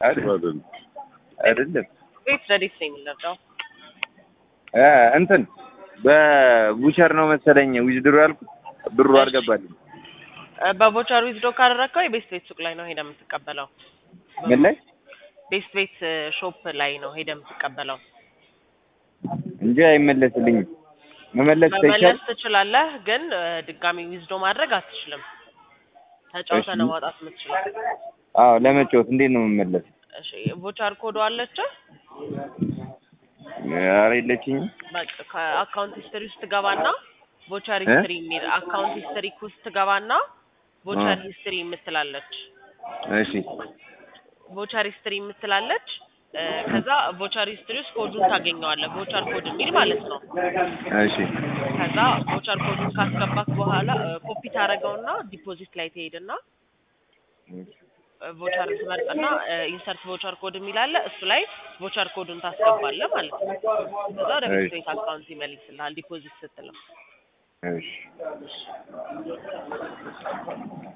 አይደለም አይደለም ቤት ረዲት ነው የሚለብደው እ እንትን በቡቸር ነው መሰለኝ ዊዝድሮ ያልኩት ብሩ እሺ። አልገባልኝ። በቦቸር ዊዝዶ ካደረግከው የቤስት ቤት ሱቅ ላይ ነው ሄደ የምትቀበለው። ምን ላይ ቤስት ቤት ሾፕ ላይ ነው ሄደ የምትቀበለው። እንጂ አይመለስልኝም። መመለስ መመለስ ተይቻል ትችላለህ፣ ግን እ፣ ድጋሚ ዊዝዶ ማድረግ አትችልም። ተጫውተህ እሺ። ነው ማውጣት የምትችለው። አዎ ለመጫወት እንዴት ነው የምመለስ? እሺ ቦቻር ኮዶ አለች። ኧረ የለችኝም። በቃ ከአካውንት ሂስትሪ ውስጥ ትገባና ቦቻር እ? ሂስትሪ የሚል አካውንት ሂስትሪ ውስጥ ትገባና ቦቻር እ። ሂስትሪ የምትላለች እሺ ቦቻር ሂስትሪ የምትላለች እ፣ ከዛ ቦቻር ሂስትሪ ውስጥ ኮዱን ታገኘዋለህ። ቦቻር ኮድ የሚል ማለት ነው። እሺ ከዛ ቦቻር ኮዱን ካስገባክ በኋላ እ፣ ኮፒ ታደርገውና ዲፖዚት ላይ ትሄድና ቮቸር ትመርጥና ኢንሰርት ቮቸር ኮድ የሚል አለ። እሱ ላይ ቮቸር ኮዱን ታስገባለህ ማለት ነው። ከዛ ወደ ቤት እሺ። ቤት አካውንት ይመልስልሃል ዲፖዚት ስትለው። እሺ